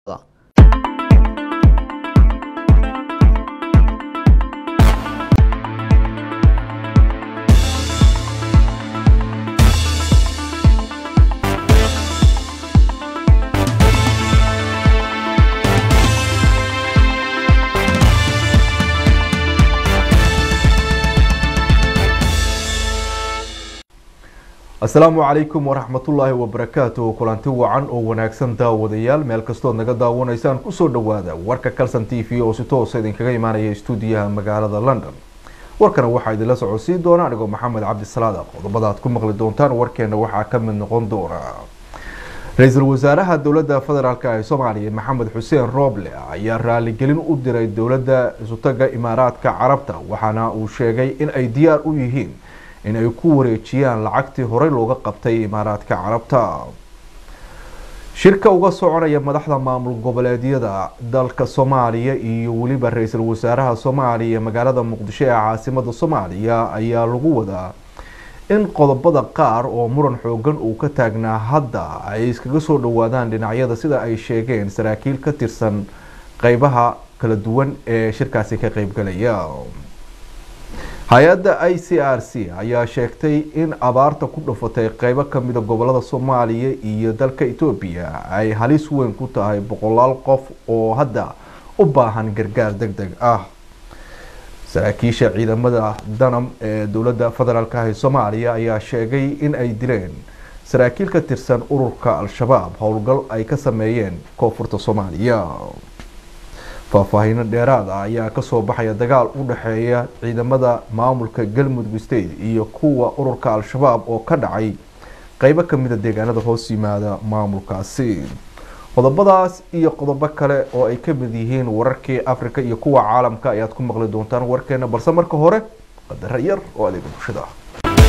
asalaamu calaykum waraxmatullaahi wabarakaatu kulanti wacan oo wanaagsan daawadayaal meel kastood naga daawanaysaan kusoo dhawaada warka calson t v oo si toosa idinkaga imaanaya stuudiyaha magaalada london warkana waxaa idinla socodsiin doona anigoo maxamed cabdisalaada qodobada aad ku maqli doontaan warkeena waxaa ka mid noqon doona ra-iisul wasaaraha dowladda federaalk ee soomaaliya maxamed xuseen rooble ayaa raaligelin u diray dowladda isutaga imaaraadka carabta waxaana uu sheegay in ay diyaar u yihiin in ay ku wareejiyaan lacagtii horey looga qabtay imaaraadka carabta shirka uga soconaya madaxda maamul goboleedyada dalka soomaaliya iyo weliba ra-iisul wasaaraha soomaaliya magaalada muqdisho ee caasimada soomaaliya ayaa lagu wadaa in qodobada qaar oo muran xoogan uu ka taagnaa hadda ay iskaga soo dhawaadaan dhinacyada sida ay sheegeen saraakiil ka tirsan qeybaha kala duwan ee shirkaasi ka qeybgalaya hay-adda i c r c ayaa sheegtay in abaarta ku dhufatay qeybo kamida gobolada soomaaliya iyo dalka etoobiya ay halis weyn ku tahay boqolaal qof oo hadda u baahan gargaar deg deg ah saraakiisha ciidamada danam ee dowladda federaalk ee soomaaliya ayaa sheegay in ay dileen saraakiil ka tirsan ururka al-shabaab howlgal ay ka sameeyeen koonfurta soomaaliya faahfaahiino dheeraad ah ayaa kasoo baxaya dagaal u dhexeeya ciidamada maamulka galmudug state iyo kuwa ururka al-shabaab oo ka dhacay qeybo kamida deegaanada hoos yimaada maamulkaasi qodobadaas iyo qodobo kale oo ay ka mid yihiin wararkii africa iyo kuwa caalamka ayaad ku maqli doontaan warkeena balse marka hore qadaro yar oo adeega bulshada ah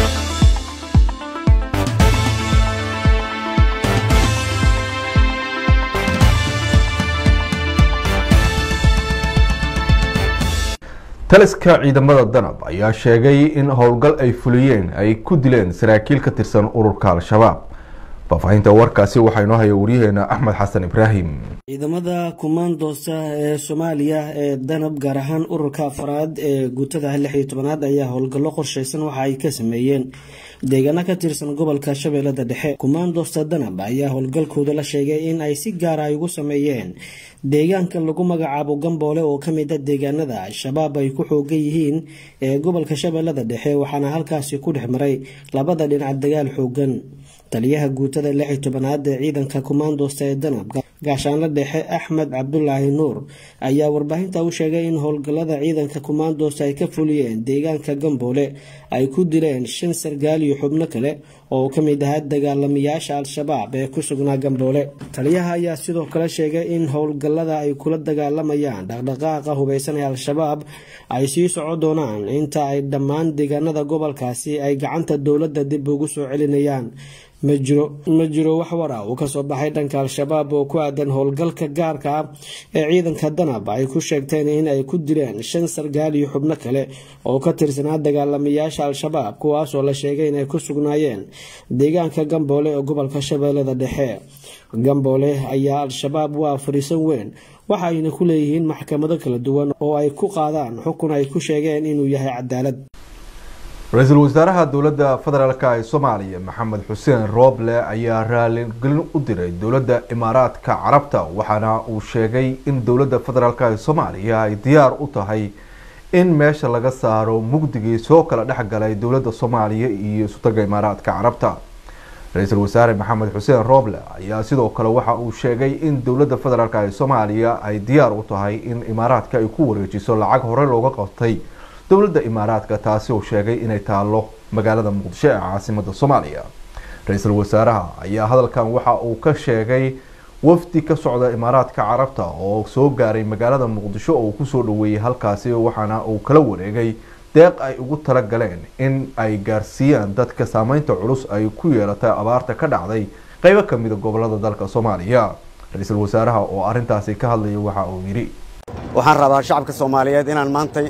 taliska ciidamada danab ayaa sheegay in howlgal ay fuliyeen ay ku dileen saraakiil ka tirsan ururka al-shabaab faahfaahinta warkaasi waxaa inoo haya waryaheena axmed xasan ibraahim ciidamada kumaandoosta ee soomaaliya ee danab gaar ahaan ururka afraad ee guutada lix iyo tobanaad ayaa howlgallo qorsheysan waxa ay ka sameeyeen deegaano ka tirsan gobolka shabeellada dhexe kumaandoosta danab ayaa howlgalkooda la sheegay in ay si gaara ay ugu sameeyeen deegaanka lagu magacaabo gamboole oo kamid a deegaanada al-shabaab ay ku xoogan yihiin ee gobolka shabeellada dhexe waxaana halkaasi ku dhex maray labada dhinac dagaal xoogan taliyaha guutada lix iyo tobanaad ee ciidanka kumaandoosta ee danab gaashaanla dhexe axmed cabdulaahi nuur ayaa warbaahinta u sheegay in howlgallada ciidanka kumaandoosta ay ka fuliyeen deegaanka gamboole ay ku dileen shan sargaal iyo xubno kale oo ka mid ahaa dagaalamayaasha al-shabaab ee ku sugnaa gamboole taliyaha ayaa sidoo kale sheegay in howlgallada ay kula dagaalamayaan dhaqdhaqaaqa hubeysan ee al-shabaab ay sii soco doonaan inta ay dhammaan deegaanada gobolkaasi ay gacanta dowladda dib ugu soo celinayaan ma jiro ma jiro wax wara uu kasoo baxay dhanka al-shabaab oo ku aadan howlgalka gaarka ah ee ciidanka danab ay ku sheegteen in ay ku dileen shan sargaal iyo xubno kale oo ka tirsanaa dagaalamayaasha al-shabaab kuwaasoo la sheegay inay ku sugnaayeen deegaanka gamboole ee gobolka shabeellada dhexe gamboole ayaa al-shabaab waa fariisan weyn waxa ayna ku leeyihiin maxkamado kala duwan oo ay ku qaadaan xukun ay ku sheegeen inuu yahay cadaalad ra-iisul wasaaraha dowladda federaalk ee soomaaliya maxamed xuseen rooble ayaa raaligelin u diray dowladda imaaraadka carabta waxaana uu sheegay in dowladda federaalk ee soomaaliya ay diyaar u tahay in meesha laga saaro mugdigii soo kala dhexgalay dowladda soomaaliya iyo isutaga imaaraadka carabta ra-iisul wasaare maxamed xuseen rooble ayaa sidoo kale waxa uu sheegay in dowladda federaalk ee soomaaliya ay diyaar u tahay in imaaraadka ay ku wareejiso lacag horey looga qabtay dowladda imaaraadka taasi uu sheegay inay taalo magaalada muqdisho ee caasimada soomaaliya ra-iisul wasaaraha ayaa hadalkan waxa uu ka sheegay wafdi ka socda imaaraadka carabta oo soo gaaray magaalada muqdisho oo uu kusoo dhaweeyey halkaasi waxaana uu kala wareegay deeq ay ugu talagaleen in ay gaarsiiyaan dadka saameynta culus ay ku yeelatay abaarta ka dhacday qeybo kamida gobolada dalka soomaaliya ra-iisul wasaaraha oo arintaasi ka hadlaya waxa uu yidhi waxaan rabaa shacabka soomaaliyeed inaan maantay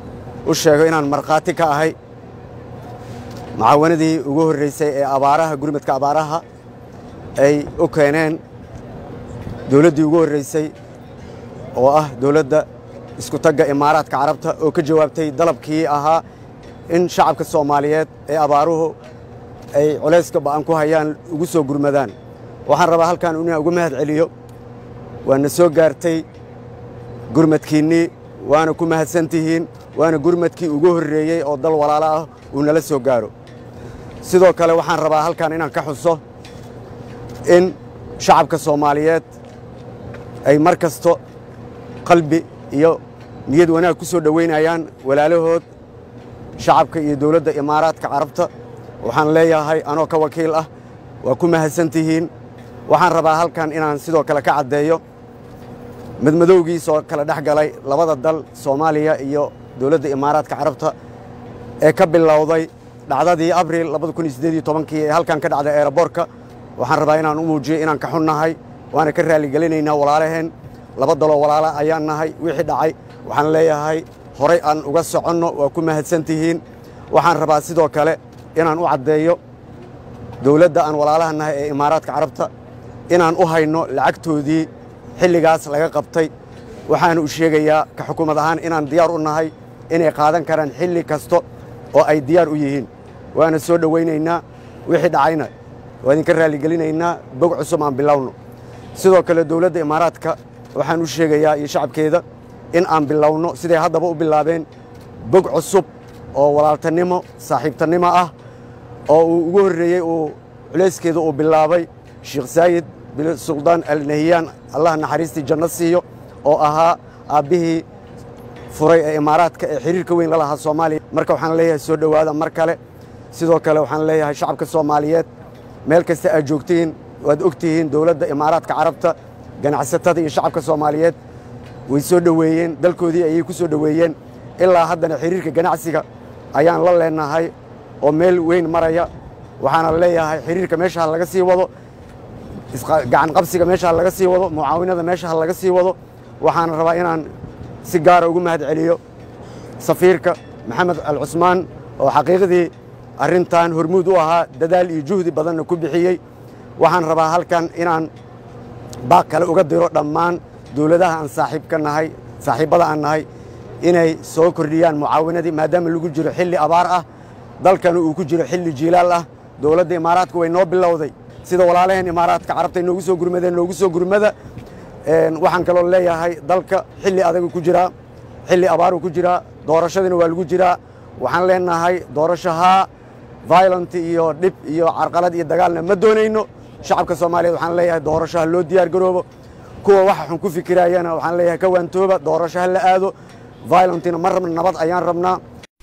u sheego inaan markhaati ka ahay mucaawanadii ugu horreysay ee abaaraha gurmadka abaaraha ay u keeneen dowladdii ugu horraysay oo ah dowladda isku tagga imaaraadka carabta oo ka jawaabtay dalabkii ahaa in shacabka soomaaliyeed ee abaaruhu ay culayska ba'an ku hayaan ugu soo gurmadaan waxaan rabaa halkan inaan ugu mahad celiyo waana soo gaartay gurmadkiinnii waana ku mahadsan tihiin waana gurmadkii ugu horreeyey oo dal walaalo ah uu nala soo gaaro sidoo kale waxaan rabaa halkan inaan ka xuso in shacabka soomaaliyeed ay mar kasto qalbi iyo niyad wanaag ku soo dhowaynayaan walaalahood shacabka iyo dowladda imaaraadka carabta waxaan leeyahay anoo ka wakiil ah waa ku mahadsan tihiin waxaan rabaa halkan inaan sidoo kale ka caddeeyo madmadowgiisoo kala dhex galay labada dal soomaaliya iyo dowladda imaaraadka carabta ee ka bilowday dhacdadii abril kii ee halkan ka dhacday eeraboorka waxaan rabaa inaan u muujiyo inaan ka xunnahay waana ka raalligelinaynaa walaalaheen laba daloo walaala ayaan nahay wixii dhacay waxaan leeyahay horay aan uga soconno waa ku mahadsan tihiin waxaan rabaa sidoo kale inaan u caddeeyo dowladda aan walaalaha nahay ee imaaraadka carabta inaan u hayno lacagtoodii xilligaas laga qabtay waxaan u sheegayaa ka xukuumad ahaan inaan diyaar u nahay inay qaadan karaan xilli kasta oo ay diyaar u yihiin waana soo dhowaynaynaa wixii dhacayna waa idinka raalligelinaynaa bog cusub aan bilowno sidoo kale dowladda imaaraadka waxaan u sheegayaa iyo shacabkeeda in aan bilowno siday haddaba u bilaabeen bog cusub oo walaaltanimo saaxiibtannimo ah oo uu ugu horreeyey uu culayskeeda uu bilaabay sheekh saayid bin suldaan alnahiyaan allah naxariistii janno siiyo oo ahaa aabbihii furay ee imaaraadka ee xiriirka weyn la lahaa soomaaliya marka waxaan leeyahay soo dhowaada mar kale sidoo kale waxaan leeyahay shacabka soomaaliyeed meel kasta aad joogtihiin waad og tihiin dowladda imaaraadka carabta ganacsatada iyo shacabka soomaaliyeed way soo dhoweeyeen dalkoodii ayay ku soo dhoweeyeen ilaa haddana xiriirka ganacsiga ayaan la leenahay oo meel weyn maraya waxaana leeyahay xiriirka meesha laga sii wado gacan qabsiga meesha laga sii wado mucaawinada meesha laga sii wado waxaana rabaa inaan si gaara ugu mahad celiyo safiirka maxamed alcusmaan oo xaqiiqdii arrintan hormuud u ahaa dadaal iyo juhdi badanna ku bixiyey waxaan rabaa halkan inaan baaq kale uga diro dhammaan dowladaha aan saaxiibka nahay saaxiibbada aan nahay inay soo kordhiyaan mucaawinadii maadaama lagu jiro xilli abaar ah dalkana uu ku jiro xilli jiilaal ah dowladda imaaraadka way noo bilowday sida walaalaheen imaaraadka carabta noogu soo gurmadeen noogu soo gurmada waxaan kaloo leeyahay dalka xilli adagu ku jiraa xilli abaaru ku jiraa doorashadiina waa lagu jiraa waxaan leenahay doorashahaa violent iyo dhib iyo carqalad iyo dagaalna ma doonayno shacabka soomaaliyeed waxaan leeyahay doorashaha loo diyaar garoobo kuwa waxa xun ku fikiraayana waxaan leeyahay ka waantooba doorashaha la aado violentina ma rabna nabad ayaan rabnaa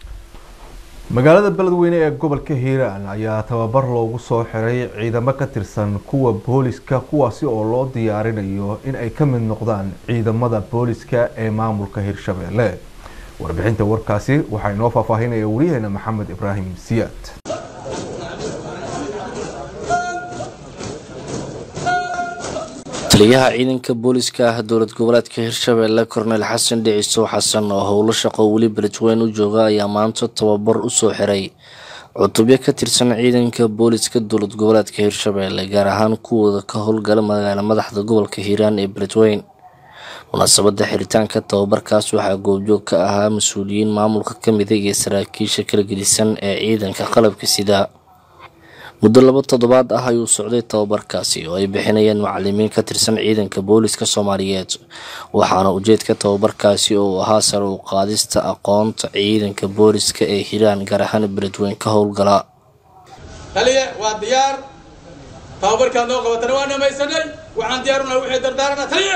magaalada beledweyne ee gobolka hiiraan ayaa tababar loogu soo xiray ciidamo ka tirsan kuwa booliska kuwaasi oo loo diyaarinayo in ay ka mid noqdaan ciidamada booliska ee maamulka hirshabeelle warbixinta warkaasi waxaa inoo faahfaahinaya wariyaheena maxamed ibraahim siyaad taliyaha ciidanka booliska ah dowlad goboleedka hirshabeelle korneyl xasan dhicisow xasan oo howlo shaqo weli beledweyne u jooga ayaa maanta tababar usoo xiray cutubyo ka tirsan ciidanka booliska dowlad goboleedka hirshabeelle gaar ahaan kuwooda ka howlgala magaala madaxda gobolka hiiraan ee beledweyne munaasabada xiritaanka tababarkaas waxaa goobjoog ka ahaa mas-uuliyiin maamulka kamida iyo saraakiisha kala gedisan ee ciidanka qalabka sida muddo laba toddobaad ah ayuu socday tababarkaasi oo ay bixinayeen macalimiin ka tirsan ciidanka booliska soomaaliyeed waxaana ujeedka tababarkaasi oo ahaa sare u qaadista aqoonta ciidanka booliska ee hiiraan gaar ahaan beledweyne ka howlgala taliye waa diyaar tababarkaad noo qabatana waa dhamaysanay waxaan diyaaruna wixii dardaarana taliye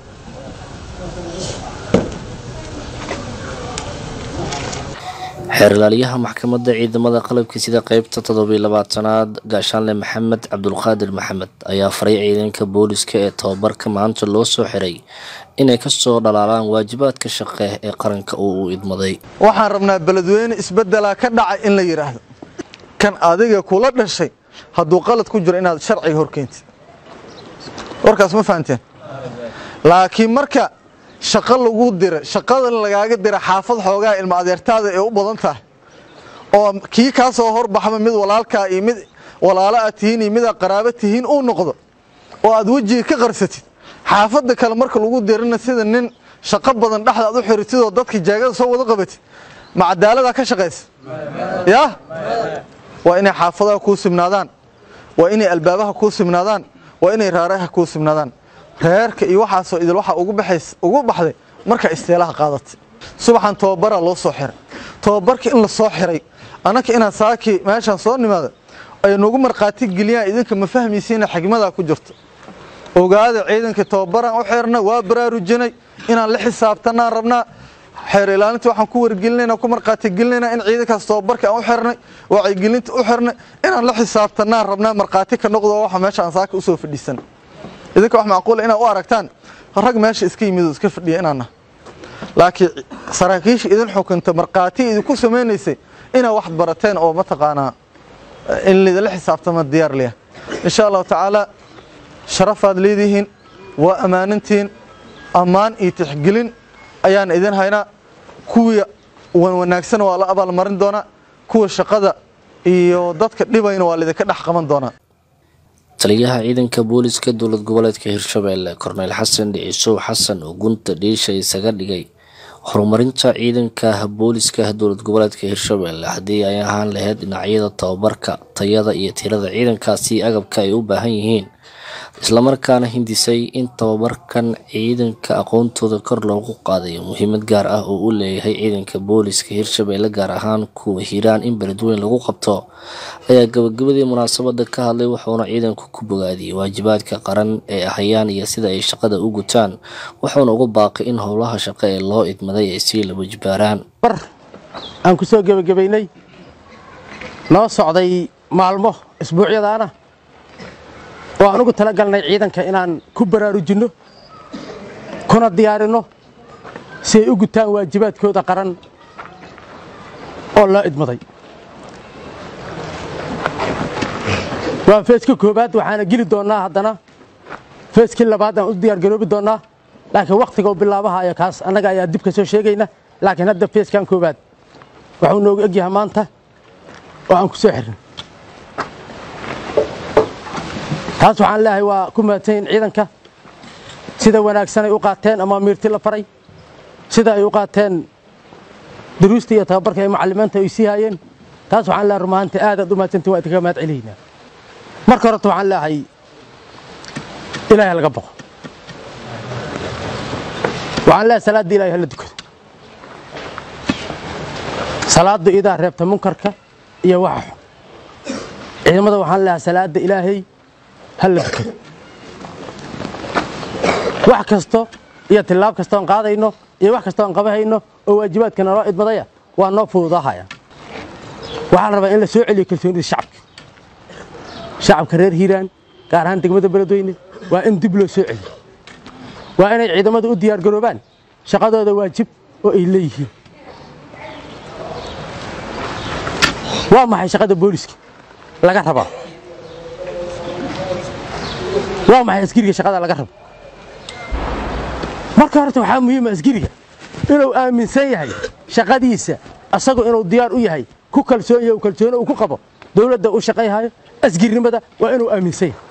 xeerlaaliyaha maxkamadda ciidamada qalabka sida qeybta toddobiy labaatanaad gaashaanle maxamed cabdulqaadir maxamed ayaa faray ciidanka booliska ee tababarka maanta loo soo xiray inay kasoo dhalaalaan waajibaadka shaqe ee qaranka uu u idmaday waxaan rabnaa beledweyne isbedelaa ka dhacay in la yidhaahdo kan adiga kula dhashay hadduu qalad ku jiro inaad sharciga horkeentid warkaas ma fahanteen laakiin marka shaqo lagu dira shaqada lagaaga dira xaafad xoogaa ilma adeertaada ee u badan tahay oo kii kaa soo horbaxba mid walaalkaa iyo mid walaalo aad tihiin iyo midaad qaraabo tihiin uu noqdo oo aad wejiga ka qarsatid xaafadda kale marka lagu dirina sida nin shaqo badan dhexda aad u xiritidoo dadka jaagada soo wada qabatid ma cadaaladaa ka shaqaysa yaa waa inay xaafadaha kuu simnaadaan waa inay albaabaha kuu simnaadaan waa inay raaraha kuu simnaadaan reerka iyo waxaasoo idil waxaa ugu baxays ugu baxday marka isteelaha qaadatay subaxan tababaraa loo soo xiray tababarka in la soo xiray annaka inaan saakii meeshaan soo nimaado ay nagu markhaati geliyaan idinka ma fahmaysiina xigmadaa ku jirto ogaada ciidanka tababaraan u xirnay waa baraarujinay inaan la xisaabtanaan rabnaa xeer ilaalinta waxaan ku wargelinayna ku markhaati gelinayna in ciidankaas tababarka aan u xirnay wacyigelinta u xirnay inaan la xisaabtanaan rabnaa markhaati ka noqdo waxa meesha aan saaka usoo fadhiisan idinka wax macquula inaad u aragtaan rag meesha iska yimid oo iska fadhiya inaana laakiin saraakiisha idin xukunta markhaati idinku samaynaysay inaad wax barateen oo mataqaanaa in lidala xisaabtama diyaar liya insha allahu tacaala sharafaad leedihiin waa ammaanintiin ammaan iyo tixgelin ayaan idin haynaa kuwii wanaagsan waa la abaalmarin doonaa kuwa shaqada iyo dadka dhibayna waa laidinka dhex qaban doonaa taliyaha ciidanka booliska dowlad goboleedka hirshabeelle korneyl xasan dhicisow xasan oo gunta dhiisha isaga dhigay horumarinta ciidanka booliska dowlad goboleedka hirshabeelle haddii ay ahaan lahayd dhinacyada tababarka tayada iyo tirada ciidankaasi agabka ay u baahan yihiin islamarkaana hindisay in tababarkan ciidanka aqoontooda kor loogu qaadayo muhiimad gaar ah oo u leeyahay ciidanka booliska hirshabeelle gaar ahaan kuwa hiiraan in beledweyn lagu qabto ayaa gabagabadii munaasabada ka hadlay wuxuuna ciidanku ku bogaadiyey waajibaadka qaran ee ahayaan iyo sida ay shaqada u gutaan wuxuuna uga baaqay in howlaha shaqo ee loo idmaday ay sii laba jibaaraan bar aan ku soo gebagabaynay noo socday maalmo isbuucyadaana oo aan ugu talagalnay ciidanka inaan ku baraarujinno kuna diyaarinno si ay u gutaan waajibaadkooda qaran oo loo idmaday waa feeska koowaad waxaana geli doonnaa haddana feeskii labaad aan u diyaargaroobi doonnaa laakiin wakhtiga u bilaabahaya kaas annaga ayaa dib ka soo sheegayna laakiin hadda feeskan koowaad waxuu noogu egyahay maanta oo aan ku soo xirnay taas waxaan leeyahay waa ku mahadsanyiin ciidanka sida wanaagsan ay u qaateen ama miirti la faray sida ay u qaateen duruusta iyo tababarka ee macallimiinta ay sii haayeen taas waxaan leeyahay rumahaantii aadaad u mahadsantiin waa idinkaga mahad celiyaynaa marka horeta waxaan leeyahay ilaahay laga baqo waxaan leeyahay salaadda ilahay hala dukado salaaddu idaa reebta munkarka iyo waxa xun ciidamada waxaan leeyahay salaadda ilaahay hala dukado wax kasto iyo tillaab kastoon qaadayno iyo wax kastoon qabahayno oo waajibaadka naloo idmadaya waa noo fududaahaya waxaa la rabaa in la soo celiyo kalsoonida shacabka shacabka reer hiiraan gaar ahaan degmada beledweyne waa in dib loo soo celiyo waa inay ciidamadu u diyaargaroobaan shaqadooda waajib oo ay leeyihiin waa maxay shaqada booliska laga rabaa waa maxay askariga shaqada laga rabo marka horta waxaa muhiima askariga inuu aaminsan yahay shaqadiisa asagu inuu diyaar u yahay ku kalsoon yahay kalsooni uu ku qabo dowladda u shaqayhayo asgirinimada waa inuu aaminsan yahay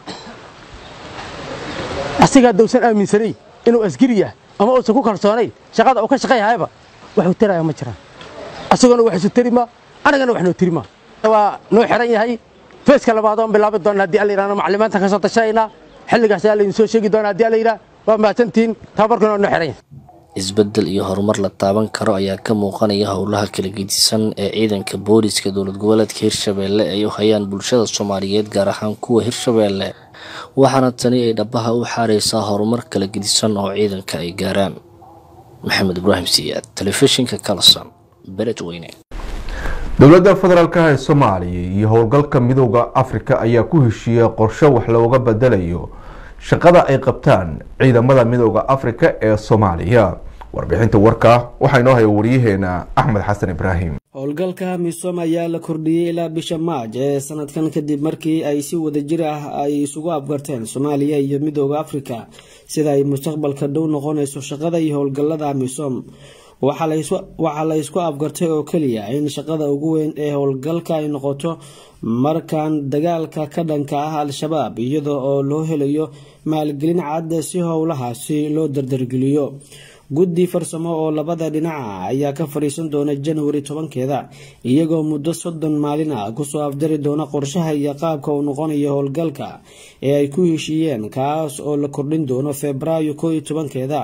asigaa dowsan aaminsanayn inuu asgiri yahay ama uusan ku kalsoonayn shaqada uu ka shaqayhayaba waxuu taraya ma jiraan asaguna wax isu tari maa anigana wax noo tiri maa waa noo xiran yahay feeska labaad oon bilaabi doona haddii alla yidhahdo macalimiintan ka soo tashanaynaa xilligaas ayaa laydin soo sheegi doona haddii alla yidhah waa mahadsantihiin tababarkuna waa noo xiran yahay isbedel iyo horumar la taaban karo ayaa ka muuqanaya howlaha kala gedisan ee ciidanka booliska dowlad goboleedka hirshabeelle ay u hayaan bulshada soomaaliyeed gaar ahaan kuwa hirshabeelle waxaana tani ay dhabaha u xaareysaa horumar kala gedisan oo ciidanka ay gaaraan maxamed ibraahim siyaad telefishinka kalasan beledweyne dowladda federaalk ee soomaaliya iyo howlgalka midooda afrika ayaa ku heshiiyey qorshe wax looga bedelayo shaqada ay qabtaan ciidamada midooda afrika ee soomaaliya warbixinta warka waxaa inoo haya waryaheena axmed xasan ibraahim howlgalka misom ayaa la kordhiyey ilaa bisha maaj ee sanadkan kadib markii ay si wadajir ah ay isugu afgarteen soomaaliya iyo midooda afrika sida ay mustaqbalka dhow noqonayso shaqada iyo howlgalada misom waxaa la isku afgartay oo keliya in shaqada ugu weyn ee howlgalka ay noqoto markaan dagaalka ka dhanka ah al-shabaab iyada oo loo helayo maalgelin cadda si howlahaasi loo dardargeliyo guddi farsamo oo labada dhinaca ayaa ka fadhiisan doona januari tobankeeda iyagoo muddo soddon maalin ah kusoo afjari doona qorshaha iyo qaabka uu noqonayo howlgalka ee ay ku heshiiyeen kaas oo la kordhin doono febraayo koo iyo tobankeeda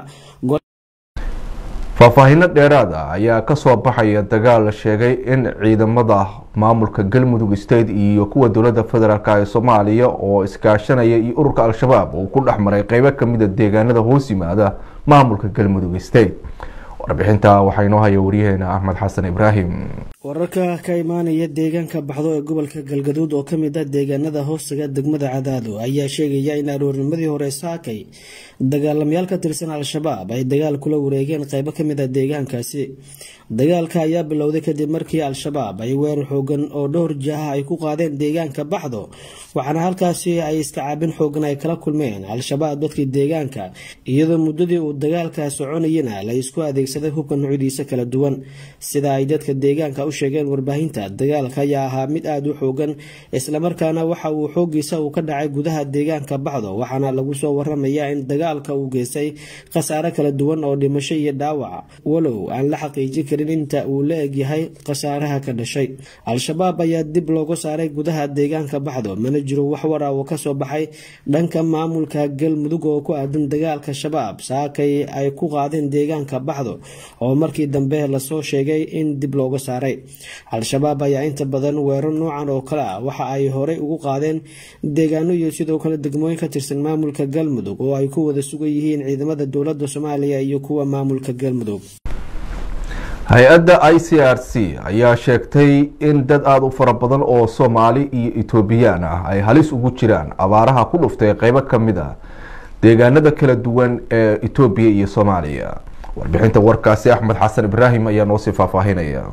faahfaahinno dheeraad ah ayaa kasoo baxaya dagaal la sheegay in ciidamada maamulka galmudug state iyo kuwa dowladda federaalk ee soomaaliya oo iskaashanaya iyo ururka al-shabaab uu ku dhex maray qeybo kamida deegaanada hoos yimaada maamulka galmudug state warbixinta waxaa inoo haya waryaheena axmed xasan ibraahim wararka ka imaanaya deegaanka baxdo ee gobolka galgaduud oo kamid ah deegaanada hoostaga degmada cadaado ayaa sheegaya in aroornimadii hore saakay dagaalamayaal ka tirsan al-shabaab ay dagaal kula wareegeen qeybo kamid a deegaankaasi dagaalka ayaa bilowday kadib markii al-shabaab ay weerar xoogan oo dhowr jaaha ay ku qaadeen deegaanka baxdo waxaana halkaasi ay iska caabin xoogan ay kala kulmeen al-shabaab dadkii deegaanka iyadoo muddadii uu dagaalka soconayana la isku adeegsaday hubka nuucyadiisa kala duwan sida ay dadka deegaanka u sheegeen warbaahinta dagaalka ayaa ahaa mid aada u xoogan islamarkaana waxa uu xoogiisa uu ka dhacay gudaha deegaanka baxdo waxaana lagu soo waramayaa in dagaalka uu geystay khasaare kala duwan oo dhimasho iyo dhaawac walow aan la xaqiijin karin inta uu la egyahay khasaaraha ka dhashay al-shabaab ayaa dib looga saaray gudaha deegaanka baxdo mana jiro wax wara oo kasoo baxay dhanka maamulka galmudug oo ku aadan dagaalka shabaab saakay ay ku qaadeen deegaanka baxdo oo markii dambe lasoo sheegay in dib looga saaray al-shabaab ayaa inta badan weerar noocan oo kale ah waxa ay horey ugu qaadeen deegaano iyo sidoo kale degmooyin ka tirsan maamulka galmudug oo ay ku wada sugan yihiin ciidamada dowlada soomaaliya iyo kuwa maamulka galmudug hay-adda i c r c ayaa sheegtay in dad aada u fara badan oo soomaali iyo etoobiyaan ah ay halis ugu jiraan abaaraha ku dhuftay qeybo kamid a deegaanada kala duwan ee etoobiya iyo soomaaliya warbixinta warkaasi axmed xasan ibraahim ayaa noosii faahfaahinaya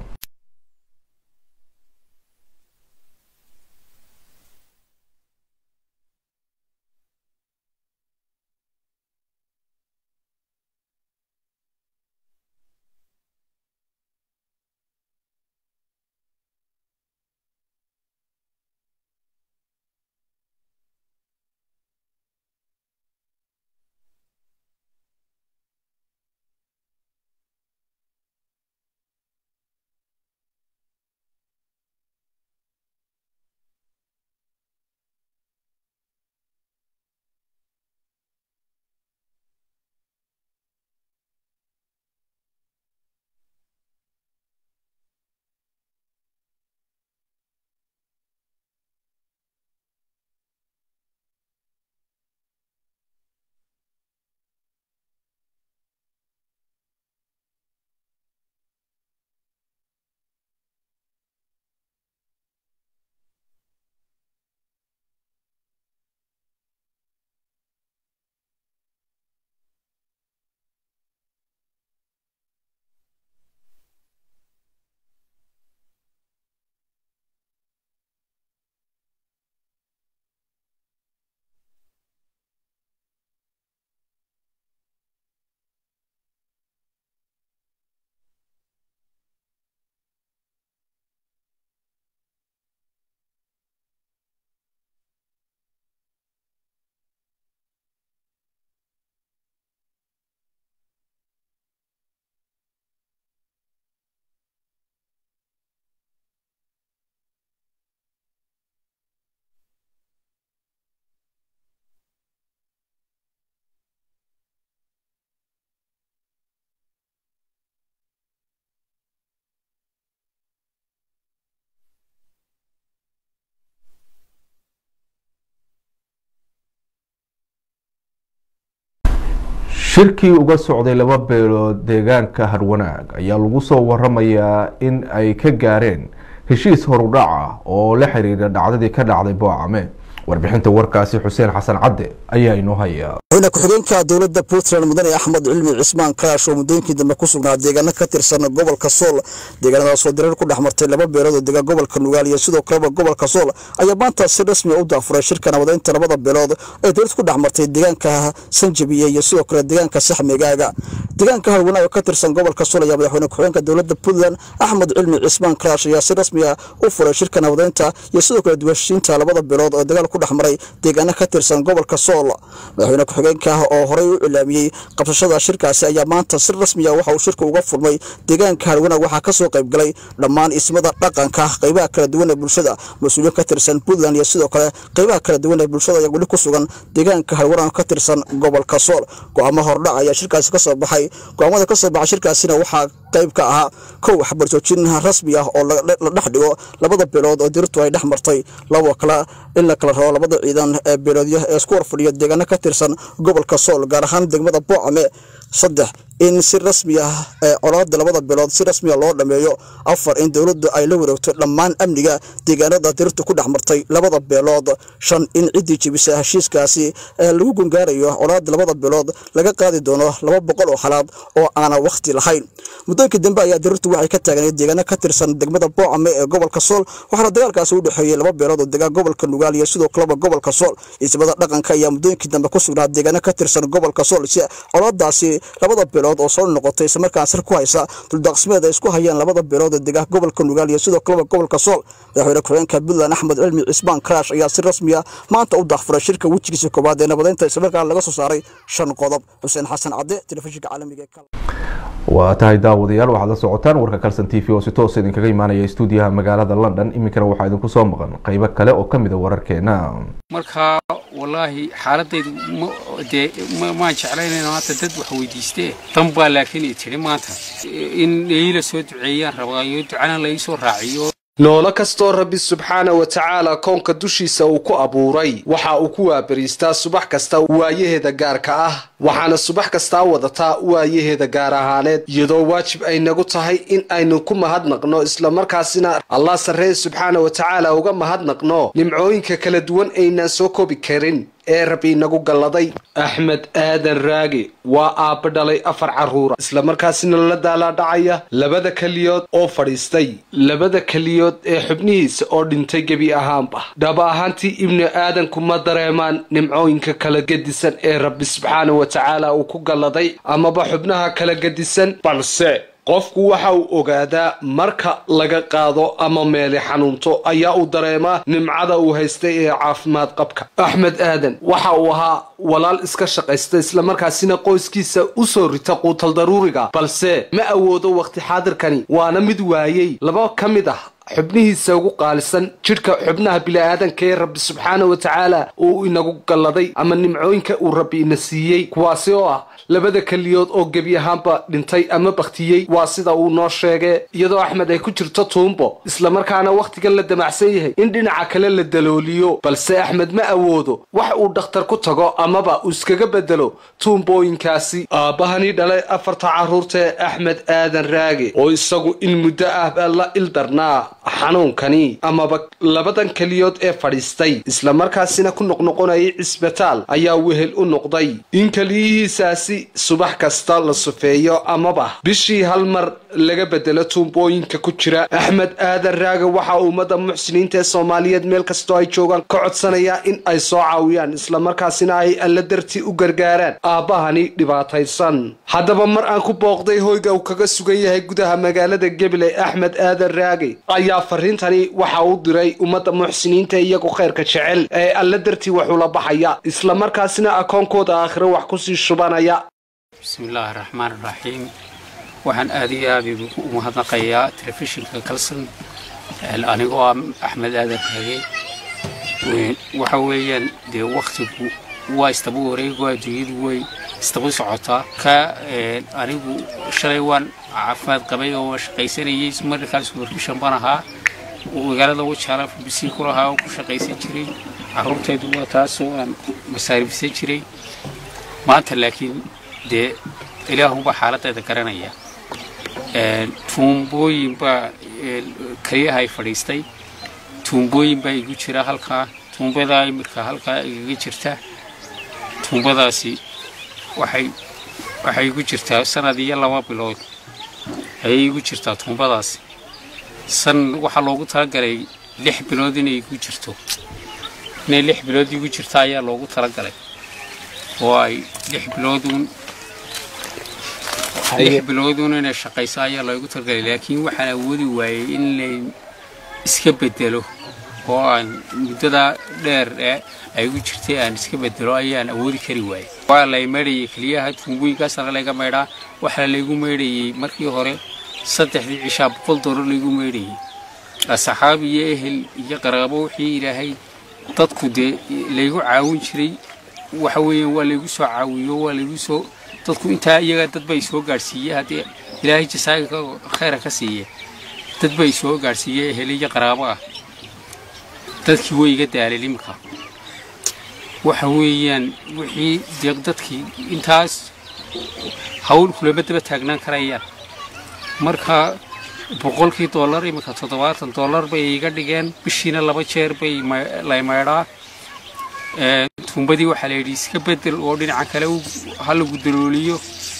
shirkii uga socday laba beelood deegaanka harwanaag ayaa lagu soo waramayaa in ay ka gaareen heshiis horudhac ah oo la xiriira dhacdadii ka dhacday boocame warbixinta warkaasi xuseen xasan cadde ayaa inoo haya madaxweyne ku-xigeenka dowladda puntland mudane axmed cilmi cismaan kaash oo muddooyinkii dambe ku sugnaa deegaano ka tirsan gobolka sool deegaanadaasoo dirar ku dhex martay laba beelood oo dega gobolka nugaal iyo sidoo kaleba gobolka sool ayaa maanta si rasmi u daafuray shirka nabadeynta labada beelood ee dowlad ku dhex martay deegaanka sanjabiye iyo sidoo kale deegaanka saxmigaaga deegaanka harwanaag oo ka tirsan gobolka sool ayaa madaxweyne ku-xigeenka dowladda puntland axmed cilmi cismaan karaash ayaa si rasmi ah u furay shirka nabadeynta iyo sidoo kale duwashiinta labada bilood oo dagaal ku dhex maray deegaano ka tirsan gobolka sool madaxweyne ku-xigeenka oo horey u cilaamiyey qabsashada shirkaasi ayaa maanta si rasmi ah waxa uu shirka uga furmay deegaanka harwanaag waxaa ka soo qaybgalay dhammaan ismada dhaqanka qaybaha kala duwan ee bulshada mas-uuliyiin ka tirsan puntland iyo sidoo kale qaybaha kala duwan ee bulshada ayaa weli ku sugan deegaanka harwanaag ka tirsan gobolka sool go-aamo hordhac ayaa shirkaasi ka soo baxay go-aamada ka soo baxay shirkaasina waxaa qayb ka ahaa kow xabarjoojin rasmi ah oo la dhex dhigo labada beelood oo dirirtu ay dhex martay labo kale in la kala rabo labada ciidan ee beeloodyo ee isku horfadhiya deegaano ka tirsan gobolka sool gaar ahaan degmada boocame saddex in si rasmi ah ee colaada labada bilood si rasmiya loo dhammeeyo afar in dowladdu ay la wareegto dhammaan amniga deegaanada dirirtu ku dhex martay labada beelood shan in ciddii jebisa heshiiskaasi ee lagu gungaarayo colaada labada bilood laga qaadi doono laba boqol oo xalaad oo aanan wakhti lahayn muddooyinkii dambe ayaa dirirtu waxay ka taagnayd deegaano ka tirsan degmada boocame ee gobolka sool waxaana dagaalkaasi u dhexeeyey laba beelood oo degaan gobolka nugaal iyo sidoo kaleba gobolka sool ismada dhaqanka ayaa muddooyinkii dambe ku sugnaa deegaano ka tirsan gobolka sool si colaadaasi labada beelood oo soo noqotay islamarkaan sir ku haysa duldaaqsimeed ay isku hayaan labada beelood ee degaan gobolka nugaal iyo sidoo kaleba gobolka sool madaxweyne ku-xigeenka puntland axmed cilmi cismaan karaash ayaa si rasmi ah maanta u daahfuray shirka wejigiisa koowaad ee nabadeynta islamarkaan laga soo saaray shan qodob xuseen xasan cadde telefishinka caalamiga ee waa tahay daawadayaal waxaad la socotaan warka kalson t v oo si toos idinkaga imaanaya stuudiyaha magaalada london iminkana waxaa idinku soo maqan qaybo kale oo ka mid a wararkeena marka wallaahi xaaladaydu dee maan jeclaynayna maanta dad wax weydiistee dan baa laakiin i tidhi maanta in iila soo duceeyaan rabaayo ducana la ii soo raaciyo noolo kastoo rabbi subxaana wa tacaala koonka dushiisa uu ku abuuray waxa uu ku waabariistaa subax kasta waayaheeda gaarka ah waxaana subax kastaa wadataa waayaheeda gaar ahaaneed iyadoo waajib ay nagu tahay in aynu ku mahadnaqno islamarkaasina allah sarreye subxaana wa tacaala uga mahadnaqno nimcooyinka kala duwan aynaan soo koobi karin ee rabbi inagu galladay axmed aadan raage waa aabba dhalay afar carruura islamarkaasina la daalaadhacaya labada keliyood oo fadhiistay labada keliyood ee xubnihiisa oo dhintay gebi ahaanba dhaba ahaantii ibnu aadanku ma dareemaan nimcooyinka kala gedisan ee rabbi subxaana wa tacaala uu ku galladay amaba xubnaha kala gedisan balse qofku waxa uu ogaadaa marka laga qaado ama meeli xanuunto ayaa uu dareemaa nimcada uu haystay ee caafimaad qabka axmed aadan waxa uu ahaa walaal iska shaqaysta islamarkaasina qoyskiisa u soo rita quutal daruuriga balse ma awoodo wakhti xaadirkani waana mid waayey laba ka mid ah xubnihiisa ugu qaalisan jidhka xubnaha bini'aadanka ee rabbi subxaana wa tacaala uu inagu galladay ama nimcooyinka uu rabbi ina siiyey kuwaasi oo ah labada keliyood oo gebi ahaanba dhintay ama bakhtiyey waa sida uu noo sheegee iyadoo axmed ay ku jirto tuumbo islamarkaana wakhtigan la damacsan yahay in dhinaca kale la dalooliyo balse axmed ma awoodo wax uu dhakhtar ku tago amaba uu iskaga bedelo tuumbooyinkaasi aabbahani dhalay afarta carruurta ee axmed aadan raage oo isagu in muddo ah baa la ildarnaa xanuunkani amaba labadan keliyood ee fadhiistay islamarkaasina ku noqnoqonayay cisbitaal ayaa wehel u noqday in keliyihiisaasi subax kasta la sufeeyo amaba bishii hal mar laga bedelo tuumbooyinka ku jira axmed aadan raaga waxaa ummadda muxsiniinta ee soomaaliyeed meel kastoo ay joogaan ka codsanayaa in ay soo caawiyaan islamarkaasina ay alla dartii u gargaaraan aabbahani dhibaataysan haddaba mar aan ku booqday hoyga uu kaga sugan yahay gudaha magaalada gabiley axmed aadan raage ayaa fariintani waxa uu diray ummadda muxsiniinta iyagu khayrka jecel ee alla dartii waxula baxaya islamarkaasina akoonkooda aakhiro wax kusii shubanaya bismillaahi raxmaan raxiim waxaan aad iyo aad ugu mahadnaqayaa telefishinka kalson anigoo ah axmed aadan raage waxa weeyaan dee wakhtigu waa istaba wareego adduunyadu way istaba socotaa ka anigu shalay waan caafimaad qabay oo waan shaqaysanayay markaas warkishan baan ahaa magaalada wajaala bisi ku lahaa oo ku shaqaysan jiray carruurtaydu waa taasoo aan masaarifsan jiray maanta laakiin dee ilaahubaa xaaladdeeda garanaya tuumbooyin baa keliyahay fadhiistay tuumbooyin baa igu jira halkaa tuumbadaa imirka halkaa igaga jirta tuumbadaasi waxay waxay igu jirtaa sanad iyo laba bilood ayay igu jirtaa tuumbadaasi san waxaa loogu talagalay lix bilood inay igu jirto inay lix bilood igu jirta ayaa loogu talagalay oo ay lix bilooduun lix biloodun inay shaqayso ayaa loogu talgalay laakiin waxaan awoodi waayey in lay iska bedelo oo aan muddadaa dheer ee ay ugu jirtay aan iska bedelo ayaan awoodi kari waayey waa lay maydhayay keliyaha tuumbooyinkaasna layga maydhaa waxaa laygu maydhayey markii hore saddexdii cishaa boqol doolar laygu maydhayey asxaab iyo ehel iyo qaraabo wixii ilaahay dadku dee laygu caawin jiray waxa weeyaan waa laygu soo caawiyo waa laygu soo dadku intaa iyaga dad bay soo gaadhsiiye haddii ilaahay jasaaga khayra ka siiye dad bay soo gaadhsiiye ehel iyo qaraabo ah dadkii way iga daaleen iminka waxa weeyaan wixii dee dadkii intaas hawl kulama daba taagnaan karayaan marka boqolkii dollar iminka toddobaatan dollar bay iga dhigeen bishiina laba jeer bay lay maydhaa tuumbadii waxaa la yidhi iska bedel oo dhinaca kale ha lagu dalooliyo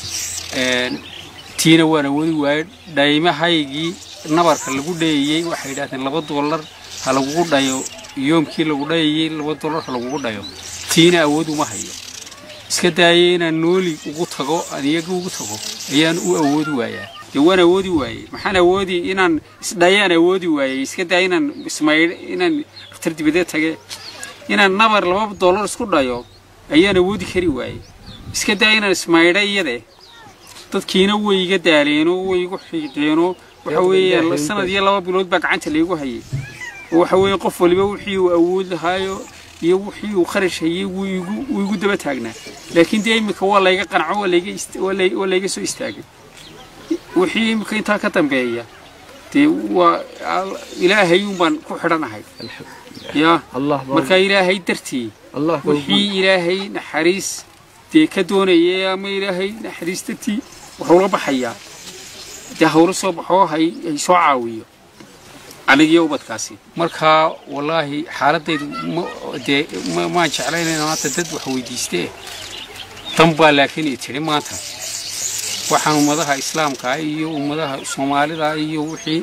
tiina waan awoodi waayey dhaymahaygii nabarka lagu dhayayey waxay yidhahdeen laba dollar ha lagugu dhayo yoomkii lagu dhayayey laba dollar ha lagugu dhayo tiina awood uma hayo iska daayay inaan nooli ugu tago aan iyaga ugu tago ayaan u awoodi waayaa dee waan awoodi waayey maxaan awoodi inaan isdhayaan awoodi waayey iska daaya inaan ismaydh inaan dhakhtar dibadeed tage inaan nabar laba dollar isku dhayo ayaan awoodi kari waayey iska daaya inaan ismaydha iyade dadkiina way iga daaleenoo way igu xiiqeenoo waxa weeyaan sanad iyo laba bilood baa gacanta laygu hayay oo waxa weeye qof waliba wixii uu awood lahaayo iyo wixii uu kharash hayay wuu igu wuu igu daba taagnaa laakiin dee iminka waa layga qanco waa layga waa layga soo istaagay wixii iminka intaa ka dambeeya dee waa ilaahay un baan ku xidhanahay ya marka ilaahay dartii wixii ilaahay naxariis dee ka doonayay ama ilaahay naxariis dartii wuxuu la baxayaa dee hawlo soo baxoo hay hay soo caawiyo anigiyo ubadkaasi marka wallaahi xaaladaydu dee maan jeclaynayn maanta dad wax weydiistee dan baa laakiin i tidhi maanta waxaan ummadaha islaamka iyo ummadaha soomaalida iyo wixii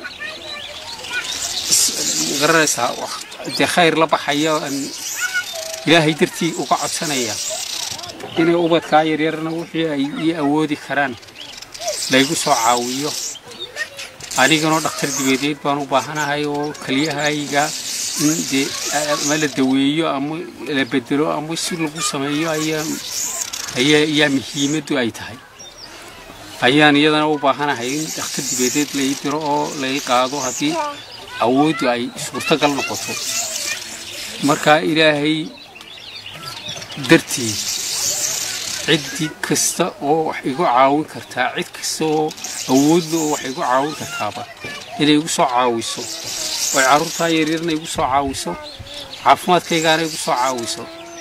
garanaysaa dee khayr la baxaya ilaahay dartii uga codsanaya inay ubadkaa yaryarna wixii ay ii awoodi karaan laygu soo caawiyo aniganoo dhakhtar dibadeed baan u baahanahay oo keliyahayga in dee ama la daweeyo ama la bedelo ama si lagu sameeyo ayaan ayaa ayaa muhiimaddu ay tahay ayaan iyadana u baahanahay in dhakhtar dibadeed lai diro oo lai qaado haddii awooddu ay suurtagal noqoto marka ilaahay dartii ciddii kasta oo wax igu caawin kartaa cid kasta oo awoodla oo wax igu caawin kartaaba inay igu soo caawiso oy carruurtaa yaryarna igu soo caawiso caafimaadkaygaana igu soo caawiso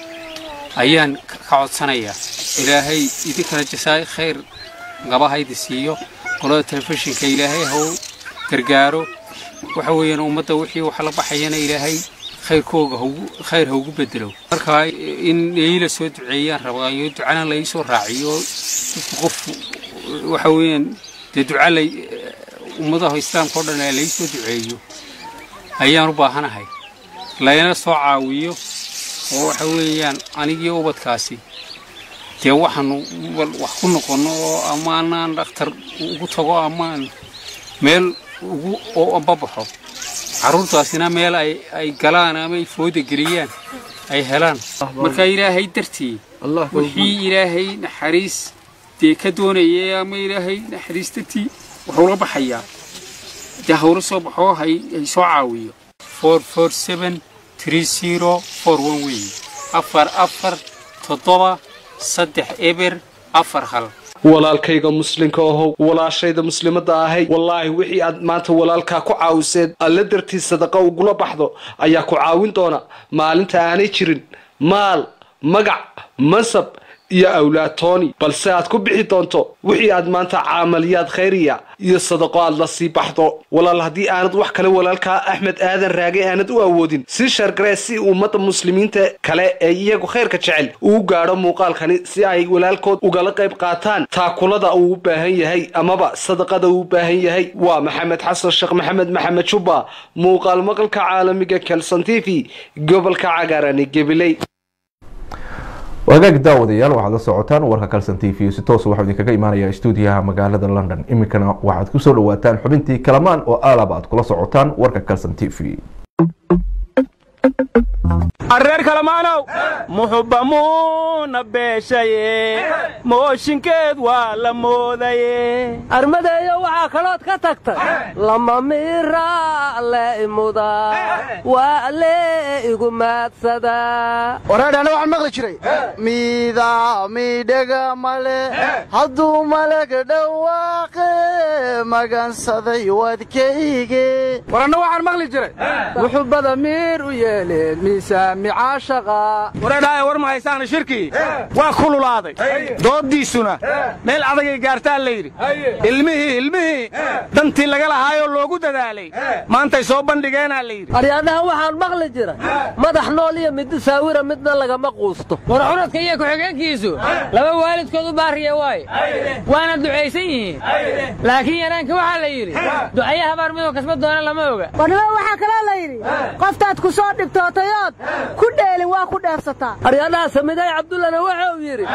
ayaan ka codsanayaa ilaahay idinkana jasaay khayr gabahayda siiyo qolada telefishinka ilaahay haw gargaaro waxa weeyaan ummadda wixii wax la baxayana ilaahay khayrkooga khayr ha ugu bedelo marka in iila soo duceeyaan rabaayo ducana lai soo raaciyo dadku qof waxa weeyaan dee duca lay ummadaha islaamka o dhan lai soo duceeyo ayaan u baahanahay layna soo caawiyo oo waxa weeyaan anigii ubadkaasi dee waxaanu wax ku noqonno oo amaanaan dhakhtar ugu tago amaan meel ugu oo ambabaxo carruurtaasina meel ay ay galaan ama ay fooda geliyaan ay helaan marka ilaahay dartii wixii ilaahay naxariis dee ka doonayay ama ilaahay naxariis dartii wuxuu la baxayaa dee hawlo soo baxoo hay hay soo caawiyo four four seven three zero four one weeye afar afar toddoba saddex eber afar hal walaalkayga muslimka ahow walaashayda muslimadda ahay wallaahi wixii aad maanta walaalkaa ku caawiseed alla dartii sadaqa ugula baxdo ayaa ku caawin doona maalinta aanay jirin maal magac mansab iyo awlaatooni balse aad ku bixi doonto wixii aad maanta caamaliyaad khayriya iyo sadaqo aad la sii baxdo walaal haddii aanad wax kale walaalkaa axmed aadan raage aanad u awoodin sii shargaree si ummadda muslimiinta kale ee iyagu khayrka jecel uu gaadho muuqaalkani si ay walaalkood ugala qayb qaataan taakulada uu u baahan yahay amaba sadaqada uu u baahan yahay waa maxamed xasan sheekh maxamed maxamed jubba muuqaal maqalka caalamiga kelson t v gobolka cagaarani gabiley wagaag daawadayaal waxaad la socotaan warka kalson t v si toos waxaa idinkaga imaanaya stuudiyaha magaalada london iminkana waxaad kusoo dhawaataan xubintii kalamaan oo aalab aad kula socotaan warka kalson t v areer kalamaanow muxubbamuuna beeshaye mooshinkeed waa la moodaye armadeeyo waxaa kalood ka tagtay lama miraa le imuda waa le igu maadsadaa wareedhana waxaan maqli jiray miida miidhega male hadduu maleg dhawaaqe magansaday wadkayge waranna waxaan maqli jiray muxubbada miir u yeeleen miisaami caashaqa wareedhaaye war ma haysaana shirkii waa kululaaday dooddiisuna meel adagay gaartaa la yidhi ilmihii ilmihii dantii laga lahaayoo loogu dadaalay maantay soo bandhigeenaa la yidhi aryaadhaha waxaan maqli jiray madax nool iyo mid saawira midna lagama quusto war cunadka iyo ku-xigeenkiisu laba waalidkood u baariya waaye waana ducaysan yihiin laakiin yaraanka waxaa la yidhi ducaye habaar midoo kasba doona lama oga warnimo waxaa kaloo la yidhi qoftaad ku soo dhibtootayood ku dheelin waa ku dheefsataa aryaadhaha samiday cabdullana wuxuu yidhi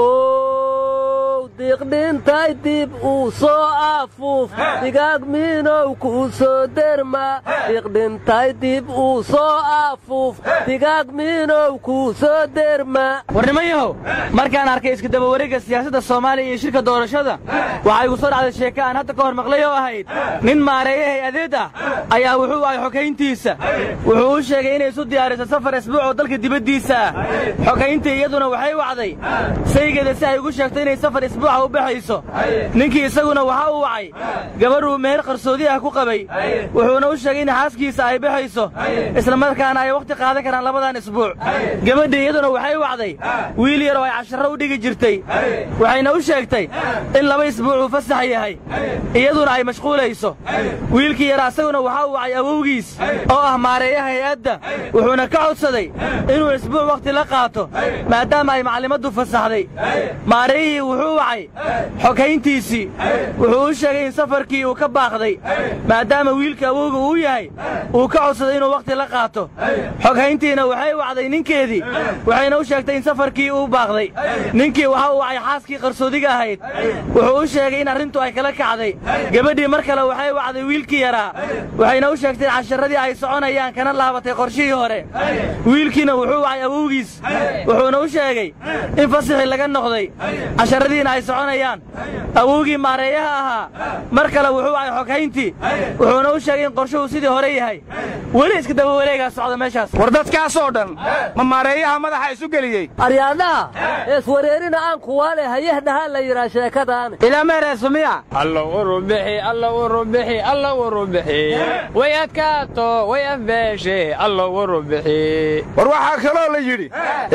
ow diiqdhintay dib uu soo afuuf digaag miinow kuu soo derma diiqdhintay dib uu soo afuuf digaag miinow kuu soo derma warnimanyahow markaan arkay iskadabawareegga siyaasadda soomaaliya iyo shirka doorashada waxaa igu soo dhacday sheeke aan hadda ka hor maqlay oo ahayd nin maareeye hay-adeed ah ayaa wuxuu ahay xogayntiisa wuxuu u sheegay inay isu diyaariso safar asbuuc oo dalka dibaddiisa ah xogayntii iyaduna waxay wacday saygeeda si ay ugu sheegto inay safar isbuuca u baxayso ninkii isaguna waxa uu wacay gabadhuu meher qarsoodi ah ku qabay wuxuuna u sheegay in xaaskiisa ay baxayso islamarkaana ay wakhti qaadan karaan labadan isbuuc gabadhii iyaduna waxay wacday wiil yar oo ay casharro u dhigi jirtay waxayna u sheegtay in laba isbuucuu fasax yahay iyaduna ay mashquulayso wiilkii yara isaguna waxa uu wacay awowgiis oo ah maareeyaha hay-adda wuxuuna ka codsaday inuu isbuuc wakhti la qaato maadaama ay maclimaddu fasaxday maareeyihii wuxuu wacay xogayntiisii wuxuu u sheegay in safarkii uu ka baaqday maadaama wiilka awowga uu yahay uu ka codsaday inuu wakhti la qaato xoghayntiina waxay wacday ninkeedii waxayna u sheegtay in safarkii uu baaqday ninkii waxa uu wacay xaaskii qarsoodiga ahayd wuxuu u sheegay in arrintu ay kala kacday gabadhii mar kale waxay wacday wiilkii yaraa waxayna u sheegtay in casharradii ay soconayaan kana laabatay qorshihii hore wiilkiina wuxuu wacay awowgiis wuxuuna u sheegay in fasaxii laga noqday casharradiina ay soconayaan awowgii maareeyaha ahaa mar kale wuxuu wacay xoghayntii wuxuuna u sheegay in qorshuhu sidii hore yahay weli iska daba wareegaa socda meeshaas war dadkaasoo dhan ma maareeyaha madaxa isu geliyey aryaadhaha eeswareerina aan kuwaale hayahdhahaa la yidhaa sheekadaan ilameereesumiya alla urubixi alla urubixi alla urubixi way adkaato way afbeeshe alla urubixi war waxaa kaloo la yidhi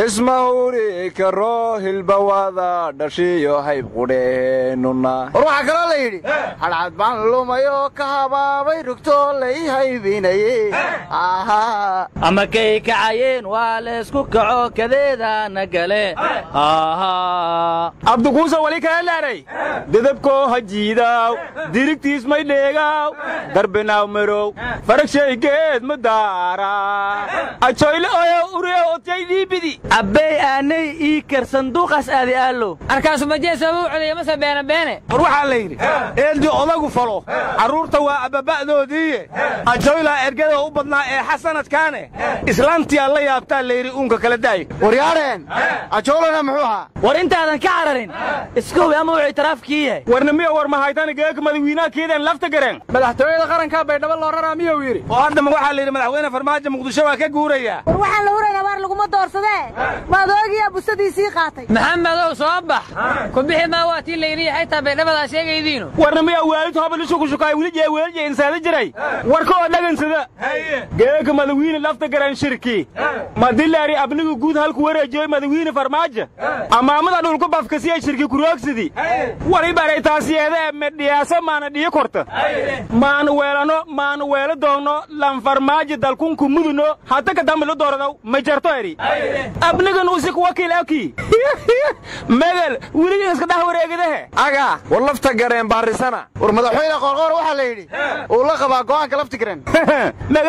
ismahuri karo hilbawada dhashiyo hayb qudheennuna war waxaa kaloo la yidhi hadhcad baan lumayoo ka habaabay rugtoo lay haybinaye ama kay kacayeen waa laysku kaco kadeedaana gale abdukuusa wali kala laaray dedabkoo hajiidaaw dirigtiis may dheegaaw darbinaaw marow faragshaygeed ma daara ajoyle oyo uriyo otay dhiibidi abbey aanay ii kar sanduuqaas aadi aallow arkaasu majeesaba u celiya mase beene beene war waxaa la yidhi eeldii odagu falo carruurta waa abbaba'doodiiye ajoylaa ergada u badnaa ee xasanadkaane islaantiyaa la yaabtaa layidhi uunka kala daay waryaadheen ajoolana muxuu ahaa war intaadan ka cararin iska hubi ama wuxuu itiraafkii yahay warna miya war mahaytana geeka madawiinaha keedeen lafta gareen madaxtooyada qarankaa baydhabo loo raraa miyuu yidhi oo haddama waxaa la yidhi madaxweyne farmaajo muqdisho waa ka guurayaa war waxaan la hurayn abaar laguma doorsadee maadoogiyaa busadiisii qaatay maxamedow soo bax ku bixi maa waa tii layidhi xaytaa baydhabadaa sheegaydiinu warna miya waalid hoba lishukushukaay weli jee weelje insaada jiray warka oo dhagansada geeka madawiine lafta garan shirki madilaari abnigu guud halku wareejiyoy madawiine farmaajo amaamada dhulku bafkasiya shirki kuroogsidi wali baray taasiyeede medhiyaaso maana dhiyi korta maana weelano maana weelo doonno lan farmaajo dalkunku muduno hata kadambilu dooradaw ma jarto eri abnigan usik wakiil aki medel weligin iska dhax wareegidahe aga war lafta gareen baarisana war madaxweyne qoorqoor waxaa la yidhi uu la qabaa go'aanka lafti gareen magal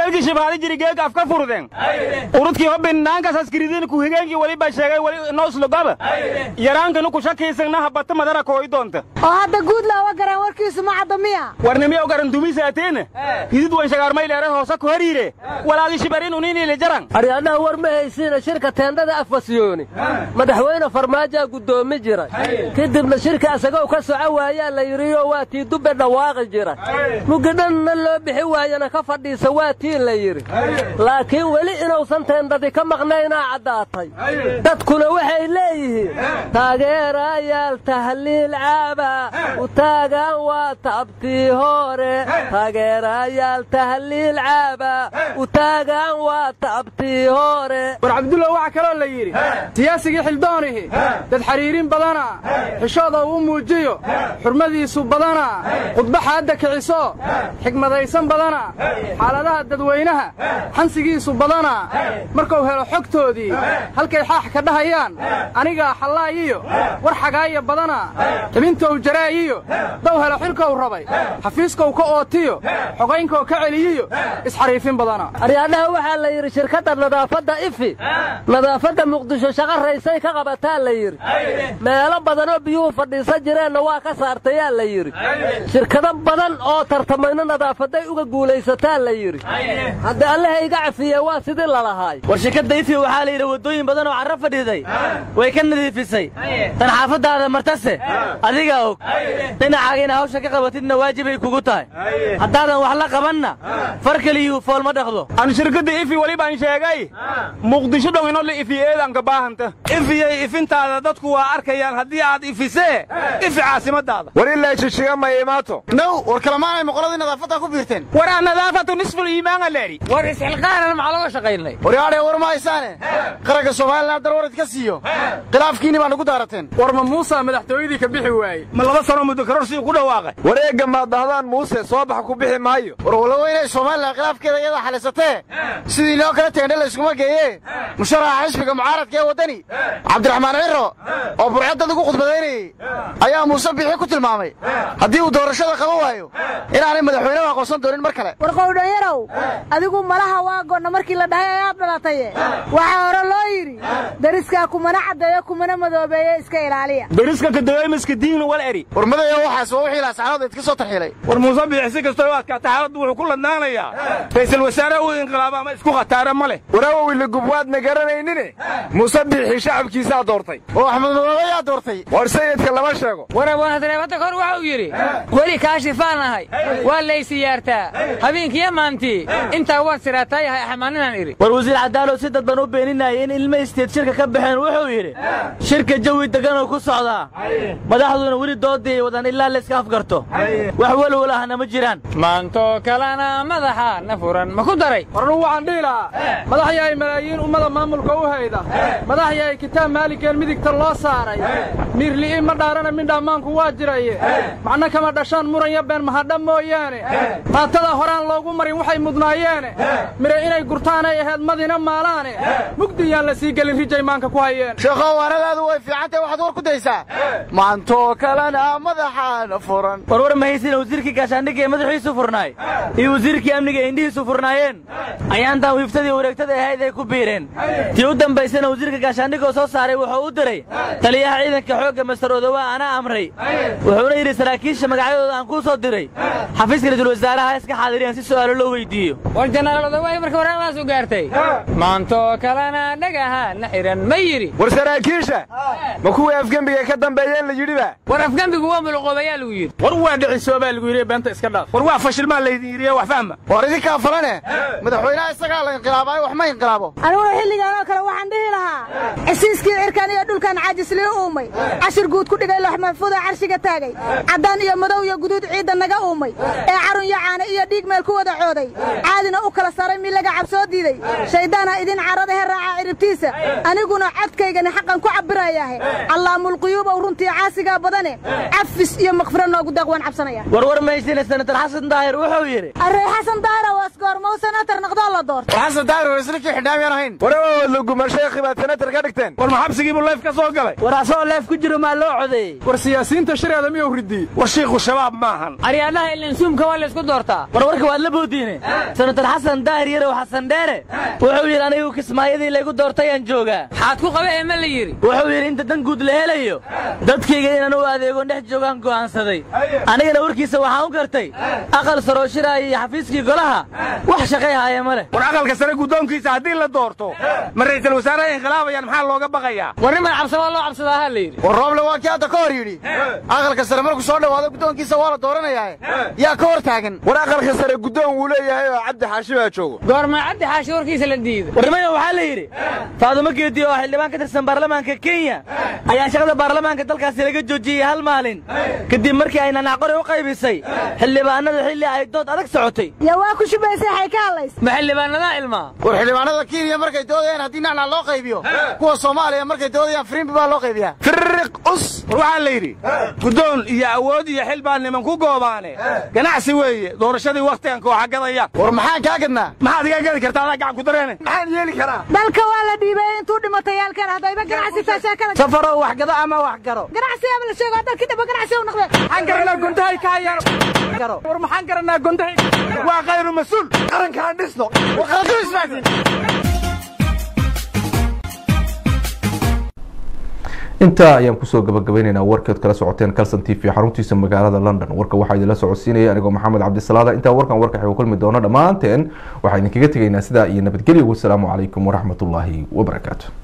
geelkii shibaadi jiri geelka afka furden urudkii hobbinaankas askiridiin ku higeenkii weliba sheegay weli nooslogaba yaraankanu ku shakiisagna habata madara kooyi doonta oo hadda guud looga garaan warkiisu ma cadda miya warnimiya garan dumisaateena hidid wan shagaarmayleere hoose ku hariire walaagi shibarin uniinile jaran aryaadhaha war ma haysiina shirka teendhada afwasyooni madaxweyne farmaajaa guddoomi jiray kadibna shirka isagow ka soco waayaa la yidhiyo waa tii dubbe dhawaaqi jira mugidhanna loo bixi waayana ka fadhiisa waa tii la yidhi laakiin weli inuusan teendhadi ka maqnaynaa caddaatay dadkuna waxay leeyihiin taageerayaal tahliil caaba u taagan waa tabtii hore taageerayaal tahliil caaba u taagan waa tabtii hore war cabdullah waxaa kaloo la yidhi siyaasigii xildoonihi dad xiriirin badana xishooda uu muujiyo xurmadiisu badana khudba xaadda kiciso xigmadaysan badana xaaladaha dadweynaha xansigiisu badana markuu helo xogtoodii halkay xaax ka dhahayaan anigaa xallaayiyo war xagaaya badana xibintou jaraayiyo dow helo xilkou rabay xafiiskow ka ootiyo xogaynkou ka celiyiyo isxariifin badana aryaadhaha waxaa la yidhi shirkadda nadaafadda ifi nadaafadda muqdisho shaqa raysay ka qabataa la yidhi meelo badanoo biyuhu fadhiisan jireenna waa ka saartayaa la yidhi shirkado badan oo tartamayno nadaafaday uga guulaysataa la yidhi hadda allaha iga cafiye waa sidii lalahaay war shirkadda ifi waxaa la yidhi waddooyin badan oo carro fadhiiday way ka nadiifisay tan xaafaddaada martase adigaa og dhinacaaga ina hawsha ka qabatidna waajibay kugu tahay haddaadan wax la qabanna far keliyuu fool ma dhaqdo aan shirkadda ifi weli baan sheegay muqdisho dhow inoo la ifi eedanka baahanta ifiyey ifintaada dadku waa arkayaan haddii aad ifisee ifi caasimadaada war ilaa jishiga ma imaato now war kalamaanay moqoladii nadaafadda ku biirteen war aan nadaafatu nisful iimaana leedhi war isxilqaanan maxaa looga shaqaynay waryaadhee war ma haysaane qaranka soomalilan dar warid ka siiyo khilaafkiinni baa nagu daarateen war ma muusa madaxtooyadii ka bixi waaye ma laba sano muddo karorsigu ku dhawaaqay wareegga maad dhahdaan muuse soo bax ku bixi maayo war walow inay somalilan khilaafkeeda iyada xalisatee sidii loo kala teendhe layskuma geeye musharaxa xisbiga mucaaradka ee waddani cabdiraxmaan ciro oo burcadad ugu khudbadaynayey ayaa muuse bixi ku tilmaamay haddii uu doorashada qaban waayo inaanay madaxweynehu aqoonsan doonin mar kale war qowdhanyarow adigu malaha waa goonna markii la dhahay ayaad dhalataye waxaa hore loo yidhi dariskaa kumana caddeeyo kumana madoobeeye iska ilaaliya dariska kadaweymaska diigna wal eri war madaya waxaas waa wixii laasaxaanood idka soo tarxiilay war muuse bixi si kastoo u adkaata xaaladdu wuxuu ku ladnaanayaa ra'iisul wasaare uu inqilaaba ama isku khataara ma leh waraawowi lagubwaadna garanaynine muuse bixi shacabkiisaa doortay oo axmed madoobe yaa doortay war sayidka lama sheego war abwaanadareebadda kor waxa uu yidhi weli kaashifaan ahay waa laysiyaartaa habeenkiiyo maantii intaa waan siraataa yahay axmaaninaan idhi war wasiir cadaalow si dadban u beeninaya in ilmo isteed shirka ka baxeen wuxuu yidhi shirka jawi degganoo ku socdaa madaxduna weli doodii ay wadaan ilaa layska afgarto wax welwel ahna ma jiraan maantoo kalena madaxa na furan ma ku daray warnu waxaan dhihi lahaa madax yahay malaayiin ummada maamulka u hayda madax yahay kitaab maaligeen midigta loo saaray miirli'i ma dhaarana midhammaanku waa jiraye macno kama dhashaan muranya been mahadha mooyaane maatada horaan loogu marin waxay mudnaayeene mire inay gurtaanay ahayd madina maalaane mugdi yaan la sii gelin rijay maanka ku hayeen sheekhow waanadaadu way fiicantahay waxaad war ku daysaa maantoo kalena madaxaana furan warwar mahaysina wasiirkii gaashaandhigga ee madaxiisu furnaay iyo wasiirkii amniga ee indhihiisu furnaayeen ayaantan wiiftadii wareegtada ahayd ay ku biireen tii u dambaysana wasiirka gaashaandhigoo soo saaray wuxuu u diray taliyaha ciidanka xoogga master odowaa anaa amray wuxuuna yidhi saraakiisha magacyadooda aan kuu soo diray xafiiska ra-iisul wasaaraha iska xaadiriyaan si su'aalo loo weydiiyo war jenaraal odowaay marka waraaqdaas u gaartay maantoo kalena dhagaha na xihan ma yidhi war saraakiisha ma kuwii afgembiga ka dambeeyeen la yidhiba war afgembigu waa muluqoobayaa lagu yidhi war waa dhicisoobaa lagu yidhi beenta iska dhaaf war waa fashilmaa laydin yidhiye wax fahma war idinkaa falane madaxweynaha isagaa la inqilaabaayo wax ma inqilaabo aniguna xilligan oo kale waxaan dhihi lahaa cisiiskii cirkan iyo dhulkan caajislii uumay cashir guud ku dhigay loox maxfuuda carshiga taagay caddaan iyo madow iyo guduud ciidda naga uumay ee carun iyo caana iyo dhiig meel ku wada cooday caadina u kala saray milaga cabsoo diiday shayddaana idin caradahe raaca ciribtiisa aniguna codkaygani xaqan ku cabbirayaahe allaamulquyuubow runtii caasigaa badane cafis iyo makfiro noogu deeq waan cabsanaya warwar maysina senator xasan daahir wuxuu yidhi arey xasan daahira waa isgoormow senator noqdoo la doorto xasan daahir waa isla kii xidhaamyaan ahayn warawood luguma sheekhi baad senatar ka dhigteen war ma xabsigiibuu leef ka soo galay war asagoo leef ku jiro maa loo codeeyey war siyaasiyiinta shareeda miyuu ridiyey war shiikhu shabaab maahan aryaadhaha ilinsuumka waa laysku doortaa war warka waad la boodiine senator xasan daahir yarow xasan dheere wuxuu yidhi anigu kismaayadii laygu doortayaan joogaa xaad ku qaba ee ma la yidhi wuxuu yidhi inta dan guud la helayo dadkayga inaan u adeego dhex joogaan go'aansaday anigana warkiisa waxaan u gartay aqal sarooshiraaya iyo xafiiskii golaha wax shaqay haaya ma leh war aqalka sare guddoonkiisa haddii la doorto ma ra'iisul wasaaraha inkhilaabayaan maxaa looga baqayaa war niman cabsa waa loo cabsadaa ha la yidhi war rooble waa kii hadda ka hor yidhi aqalka sare markuu soo dhowaado guddoonkiisa waa la dooranayaa yaa ka hor taagan war aqalka sare guddoon wuu leeyahay oo cabdi xaashi baa joogo goormaa cabdi xaashi warkiisa la diiday warnimada waxaa la yidhi faadumo geedi oo xildhibaan ka tirsan baarlamaanka kenya ayaa shaqada baarlamaanka dalkaasi laga joojiyey hal maalin kadib markii ay nanacqori u qaybisay xildhibaanada xilli ay dood adag socotay yaa waa ku shubaysay xay ka hadlays ma xildhibaanadaa ilmaa war xildhibaanada kenya markay doodayaan haddii nacnac loo qaybiyo kuwa soomaaliya markay doodayaan firimbi baa loo qaybiyaa firiq us war waxaa la yidhi guddoon iyo awood iyo xil baa niman ku goobaane ganacsi weeye doorashadii wakhtigan kooxa gadayaan war maxaan kaa gadnaa maxaad iga gadi kartaa adaa gacan ku dareene maxaan yeeli karaa dalka waa la dhiibay intuu dhimatay yaalkan haddayba ganacsi taashaakada safarow wax gado ama wax garo ganacsi ama la sheego dalkii dhaba ganacsi u noqdeen maxaan garanaa gundahay ka hayaan war maxaan garanaa gundahay waa khayru mas-uul qarankaan dhisno war qaranku ismaasin intaa ayaan kusoo gabagabaynaynaa warkeed kala socoteen calson t v xaruntiisa magaalada london warka waxaa idinla socodsiinaya anigoo maxamed cabdisalaada intaa warkan warka xigo kulmi doono dhammaanteen waxaa idinkaga tegaynaa sidaa iyo nabadgelyo wasalaamu calaykum waraxmatullaahi wabarakaatu